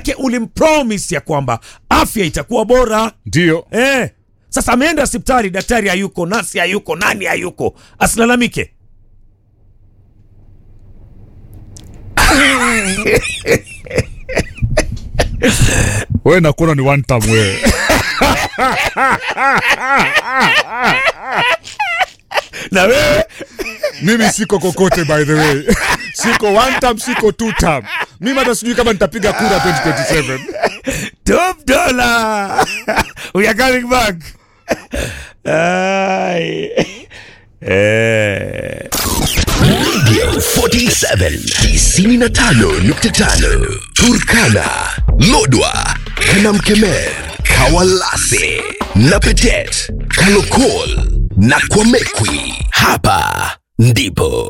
manake ulimpromise ya kwamba afya itakuwa bora Ndio. eh. Sasa ameenda hospitali, daktari hayuko, nasi hayuko, nani hayuko, asilalamike. Wewe nakuona ni one time wewe. Na wewe Mimi siko kokote by the way. Siko one time, siko two time. Mimi hata sijui kama nitapiga kura 2027. top dollar we are coming back. Ai. Eh. Radio 47 95.5 Turkana, Lodwa, Kanamkemer, Kawalase, Napetet, Kalokol na Kwamekwi. Hapa ndipo